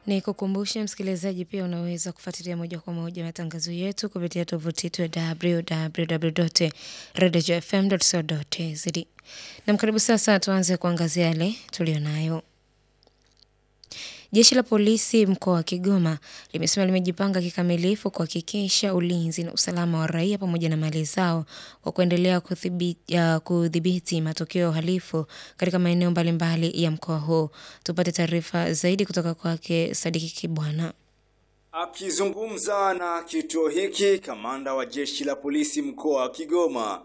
Ni kukumbusha msikilizaji, pia unaweza kufuatilia moja kwa moja matangazo yetu kupitia tovuti yetu ya www.redfm.co.tz. Na karibu sasa, tuanze kuangazia yale tulionayo. Jeshi la polisi mkoa wa Kigoma limesema limejipanga kikamilifu kuhakikisha ulinzi na usalama wa raia pamoja na mali zao kwa kuendelea kudhibiti matukio ya uhalifu katika maeneo mbalimbali ya mkoa huo. Tupate taarifa zaidi kutoka kwake Sadiki Kibwana. Akizungumza na kituo hiki, kamanda wa jeshi la polisi mkoa wa Kigoma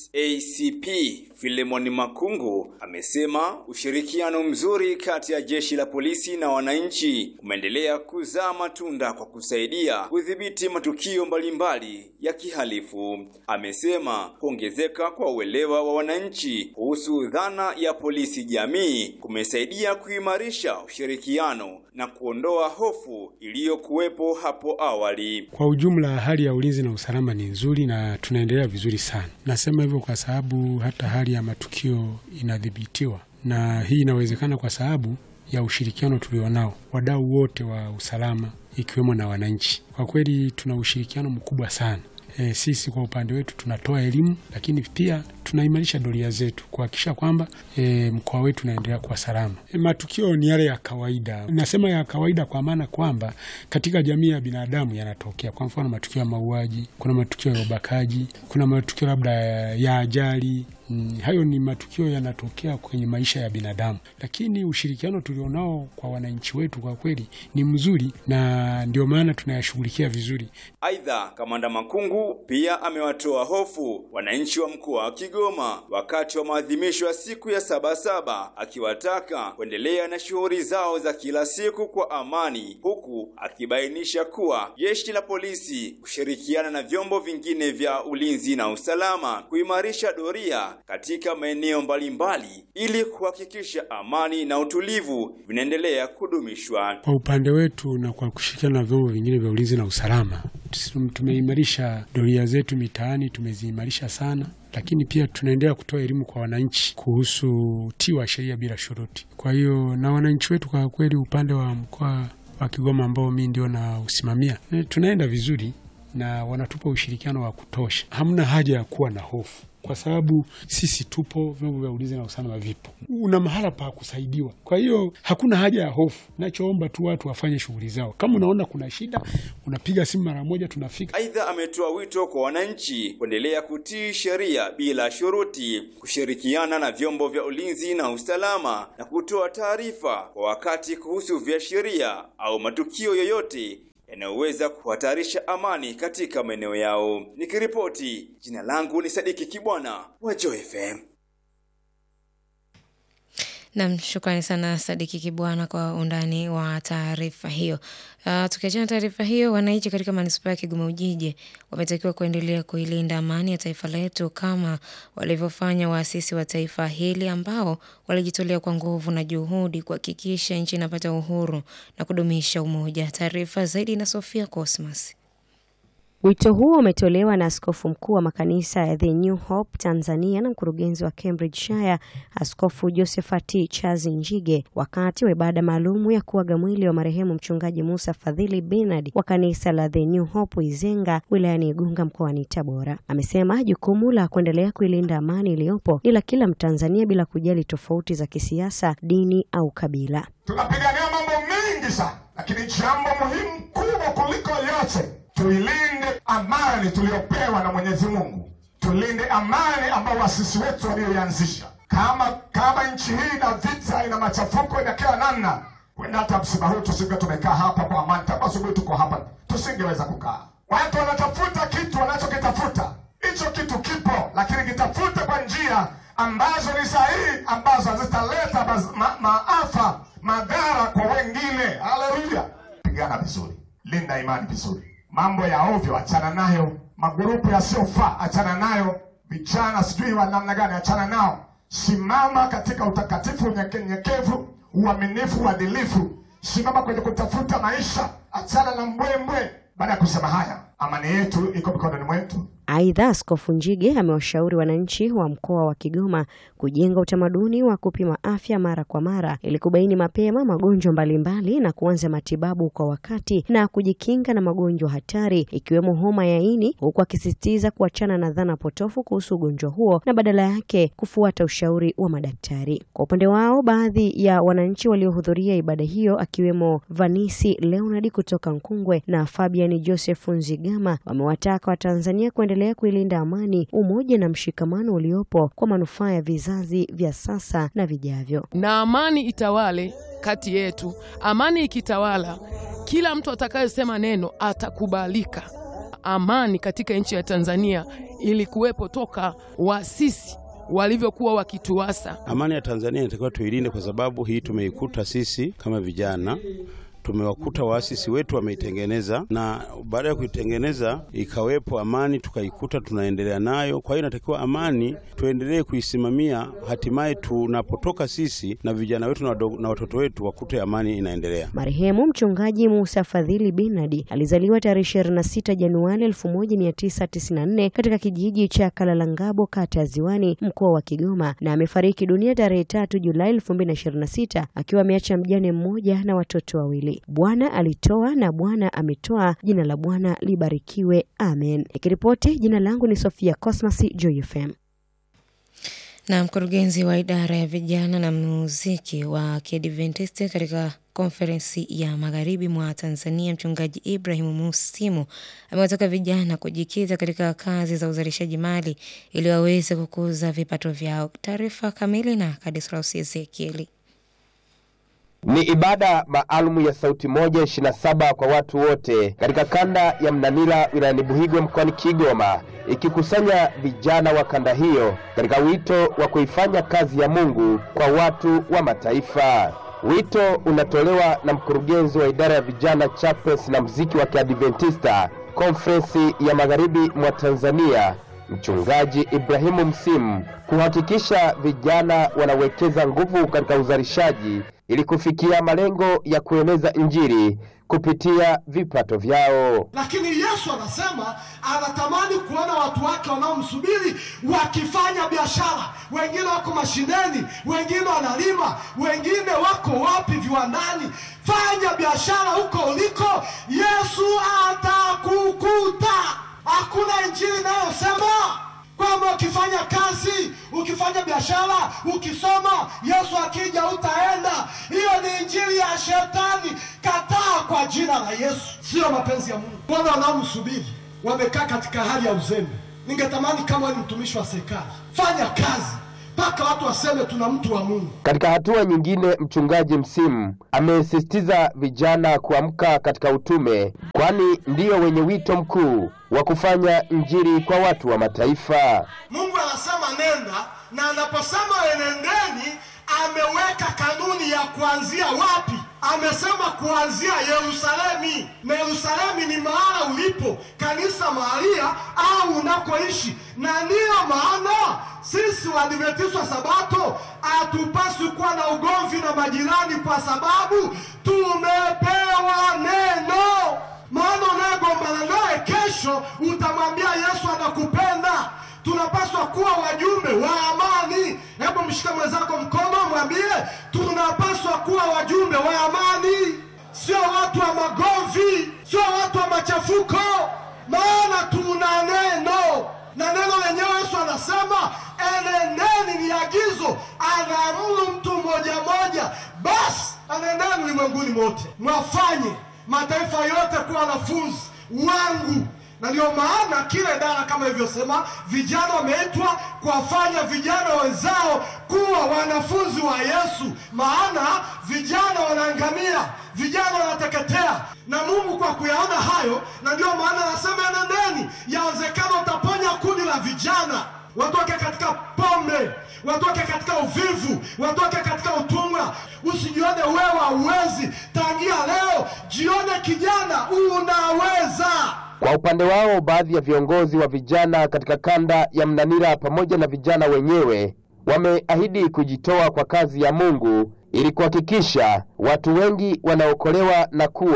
SACP Filemon Makungu amesema ushirikiano mzuri kati ya jeshi la polisi na wananchi umeendelea kuzaa matunda kwa kusaidia kudhibiti matukio mbalimbali ya kihalifu. Amesema kuongezeka kwa uelewa wa wananchi kuhusu dhana ya polisi jamii kumesaidia kuimarisha ushirikiano na kuondoa hofu iliyokuwepo hapo awali. Kwa ujumla, hali ya ulinzi na usalama ni nzuri na tunaendelea vizuri sana. Nasema hivyo kwa sababu hata hali ya matukio inadhibitiwa, na hii inawezekana kwa sababu ya ushirikiano tulionao wadau wote wa usalama, ikiwemo na wananchi. Kwa kweli tuna ushirikiano mkubwa sana. E, sisi kwa upande wetu tunatoa elimu, lakini pia tunaimarisha doria zetu kuhakikisha kwamba e, mkoa wetu unaendelea kuwa salama. E, matukio ni yale ya kawaida. Nasema ya kawaida kwa maana kwamba katika jamii ya binadamu yanatokea. Kwa mfano matukio ya mauaji, kuna matukio ya ubakaji, kuna matukio labda ya ajali. Mm, hayo ni matukio yanatokea kwenye maisha ya binadamu, lakini ushirikiano tulionao kwa wananchi wetu kwa kweli ni mzuri, na ndio maana tunayashughulikia vizuri. Aidha, kamanda Makungu pia amewatoa hofu wananchi wa mkoa wa Kigoma wakati wa maadhimisho ya siku ya Sabasaba, akiwataka kuendelea na shughuli zao za kila siku kwa amani, huku akibainisha kuwa jeshi la polisi kushirikiana na vyombo vingine vya ulinzi na usalama kuimarisha doria katika maeneo mbalimbali ili kuhakikisha amani na utulivu vinaendelea kudumishwa. Kwa upande wetu na kwa kushirikiana na vyombo vingine vya ulinzi na usalama, tumeimarisha doria zetu mitaani, tumeziimarisha sana, lakini pia tunaendelea kutoa elimu kwa wananchi kuhusu utii wa sheria bila shuruti. Kwa hiyo na wananchi wetu kwa kweli, upande wa mkoa wa Kigoma ambao mimi ndio na usimamia, tunaenda vizuri na wanatupa ushirikiano wa kutosha. Hamna haja ya kuwa na hofu kwa sababu sisi tupo, vyombo vya ulinzi na usalama vipo, una mahala pa kusaidiwa. Kwa hiyo hakuna haja ya hofu. Nachoomba tu watu wafanye shughuli zao. Kama unaona kuna shida, unapiga simu mara moja, tunafika. Aidha, ametoa wito kwa wananchi kuendelea kutii sheria bila shuruti, kushirikiana na vyombo vya ulinzi na usalama na kutoa taarifa kwa wakati kuhusu viashiria au matukio yoyote yanayoweza kuhatarisha amani katika maeneo yao. Nikiripoti, jina langu ni Sadiki Kibwana wa Joy FM. Nam, shukrani sana Sadiki Kibwana kwa undani wa taarifa hiyo. Uh, tukiachana taarifa hiyo, wananchi katika manispaa ya Kigoma Ujiji wametakiwa kuendelea kuilinda amani ya taifa letu kama walivyofanya waasisi wa taifa hili ambao walijitolea kwa nguvu na juhudi kuhakikisha nchi inapata uhuru na kudumisha umoja. Taarifa zaidi na Sofia Cosmas. Wito huo umetolewa na askofu mkuu wa makanisa ya The New Hope Tanzania na mkurugenzi wa Cambridgeshire Askofu Josephat Chazi Njige wakati wa ibada maalumu ya kuaga mwili wa marehemu mchungaji Musa Fadhili Bernard wa kanisa la The New Hope Izenga wilayani Igunga mkoani Tabora. Amesema jukumu la kuendelea kuilinda amani iliyopo ni la kila Mtanzania bila kujali tofauti za kisiasa, dini au kabila. Tunapigania mambo mengi sana, lakini jambo muhimu kubwa kuliko yote tuilinde amani tuliyopewa na Mwenyezi Mungu, tulinde amani ambayo wasisi wetu walioianzisha. Kama kama nchi hii na vita ina machafuko ina kila namna, wenda hata msiba huu tusinge tumekaa hapa kwa amani, tangu asubuhi tuko hapa, tusingeweza kukaa. Watu wanatafuta kitu wanachokitafuta, hicho kitu kipo, lakini kitafute kwa njia ambazo ni sahihi, ambazo hazitaleta ma, maafa madhara kwa wengine. Haleluya! Pigana vizuri, linda imani vizuri mambo ya ovyo achana nayo, magurupu yasiyofaa achana nayo, vijana sijui wa namna gani achana nao. Simama katika utakatifu, unyenyekevu, uaminifu, uadilifu. Simama kwenye kutafuta maisha, achana na mbwembwe. Baada ya kusema haya, amani yetu iko mikononi mwetu, Aidha, Askofu Njige amewashauri wananchi wa mkoa wa Kigoma kujenga utamaduni wa kupima afya mara kwa mara ili kubaini mapema magonjwa mbalimbali na kuanza matibabu kwa wakati na kujikinga na magonjwa hatari ikiwemo homa ya ini, huku akisisitiza kuachana na dhana potofu kuhusu ugonjwa huo na badala yake kufuata ushauri wa madaktari. Kwa upande wao, baadhi ya wananchi waliohudhuria ibada hiyo akiwemo Vanisi Leonard kutoka Nkungwe na Fabian Joseph Nzigama wamewataka Watanzania kuendelea kuilinda amani, umoja na mshikamano uliopo kwa manufaa ya vizazi vya sasa na vijavyo. na amani itawale kati yetu. Amani ikitawala, kila mtu atakayesema neno atakubalika. Amani katika nchi ya Tanzania ilikuwepo toka waasisi walivyokuwa wakituasa. Amani ya Tanzania inatakiwa tuilinde, kwa sababu hii tumeikuta sisi kama vijana, tumewakuta waasisi wetu wameitengeneza, na baada ya kuitengeneza ikawepo amani, tukaikuta tunaendelea nayo. Kwa hiyo inatakiwa amani tuendelee kuisimamia, hatimaye tunapotoka sisi na vijana wetu na wadogo- na watoto wetu wakute amani inaendelea. Marehemu mchungaji Musa Fadhili Binadi alizaliwa tarehe 26 Januari 1994 katika kijiji cha Kalalangabo, kata ya Ziwani, mkoa wa Kigoma, na amefariki dunia tarehe 3 Julai 2026 akiwa ameacha mjane mmoja na watoto wawili. Bwana alitoa na Bwana ametoa, jina la Bwana libarikiwe. Amen. Nikiripoti, jina langu ni Sofia Cosmas, Joy FM. Na mkurugenzi wa idara ya vijana na muziki wa Kiadventisti katika konferensi ya magharibi mwa Tanzania, mchungaji Ibrahim Musimu amewataka vijana kujikita katika kazi za uzalishaji mali ili waweze kukuza vipato vyao. Taarifa kamili na Kadislaus Ezekieli. Ni ibada maalumu ya sauti moja ishirini na saba kwa watu wote katika kanda ya Mnanira wilayani Buhigwe mkoani Kigoma, ikikusanya vijana wa kanda hiyo katika wito wa kuifanya kazi ya Mungu kwa watu wa mataifa. Wito unatolewa na mkurugenzi wa idara ya vijana chapels na mziki wa Kiadventista konferensi ya magharibi mwa Tanzania Mchungaji Ibrahimu Msimu kuhakikisha vijana wanawekeza nguvu katika uzalishaji ili kufikia malengo ya kueneza Injili kupitia vipato vyao. lakini yesu anasema anatamani kuona watu wake wanaomsubiri wakifanya biashara wengine wako mashineni wengine wanalima wengine wako wapi viwandani fanya biashara huko uliko yesu atakukuta hakuna injili inayosema kwamba ukifanya kazi ukifanya biashara ukisoma yesu akija utaenda hiyo ni injili ya shetani kataa kwa jina la yesu siyo mapenzi ya mungu wana wanaomsubiri wamekaa katika hali ya uzembe ningetamani kama wewe ni mtumishi wa serikali fanya kazi mpaka watu waseme tuna mtu wa mungu Katika hatua nyingine, mchungaji Msimu amesisitiza vijana kuamka katika utume, kwani ndiyo wenye wito mkuu wa kufanya Injili kwa watu wa mataifa. mungu anasema nenda na anaposema enendeni ameweka kanuni ya kuanzia wapi amesema kuanzia yerusalemi na yerusalemi ni mahala ulipo kanisa mahalia au unakoishi na ndiyo maana sisi waadventista wa sabato hatupaswi kuwa na ugomvi na majirani kwa sababu tumepewa neno maana unayegombana naye kesho utamwambia yesu anakupenda tunapaswa kuwa wajumbe wa amani hebu mshike mwenzako mkono mwambie tunapaswa kuwa wajumbe wa amani sio watu wa magomvi sio watu wa machafuko maana tuna neno na neno lenyewe yesu anasema enendeni ni agizo anaamuru mtu mmoja mmoja basi enendeni ulimwenguni mote mwafanye mataifa yote kuwa wanafunzi wangu na ndio maana kila idara kama ilivyosema vijana wameitwa kuwafanya vijana wenzao kuwa wanafunzi wa yesu maana vijana wanaangamia vijana wanateketea na mungu kwa kuyaona hayo na ndio maana anasema enendeni yawezekana utaponya kundi la vijana watoke katika pombe watoke katika uvivu watoke katika utumwa usijione wewe hauwezi tangia leo jione kijana unaweza Kwa upande wao, baadhi ya viongozi wa vijana katika kanda ya Mnanira pamoja na vijana wenyewe wameahidi kujitoa kwa kazi ya Mungu ili kuhakikisha watu wengi wanaokolewa na kuwa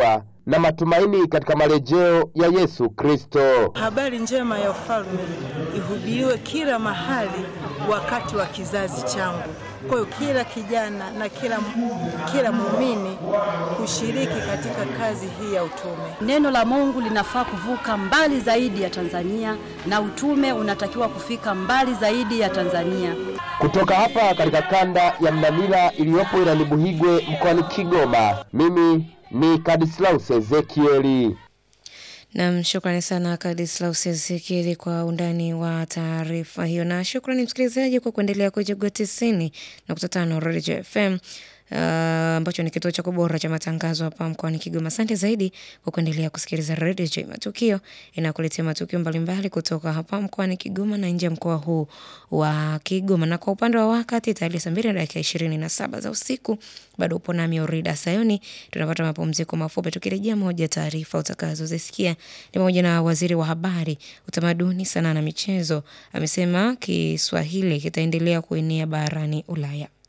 na matumaini katika marejeo ya Yesu Kristo. Habari njema ya ufalme ihubiriwe kila mahali wakati wa kizazi changu. Kwa hiyo kila kijana na kila, kila muumini kushiriki katika kazi hii ya utume. Neno la Mungu linafaa kuvuka mbali zaidi ya Tanzania na utume unatakiwa kufika mbali zaidi ya Tanzania. Kutoka hapa katika kanda ya Mnamira iliyopo wilayani Buhigwe mkoani Kigoma, mimi ni Kadislaus Ezekieli. Nam, shukrani sana Kadislaus Ezekieli kwa undani wa taarifa hiyo, na shukrani msikilizaji kwa kuendelea kuchagua tisini na kuta tano Redio FM ambacho uh, ni kituo cha bora cha matangazo hapa mkoani Kigoma. Asante zaidi kwa kuendelea kusikiliza Redio J Matukio inakuletea matukio mbalimbali kutoka hapa mkoani Kigoma na nje ya mkoa huu wa Kigoma. Na kwa upande wa wakati tayari saa mbili na dakika ishirini na saba za usiku, bado upo nami Orida Sayoni. Tunapata mapumziko mafupi, tukirejea moja taarifa utakazozisikia ni pamoja na waziri wa habari, utamaduni, sanaa na michezo amesema Kiswahili kitaendelea kuenea barani Ulaya.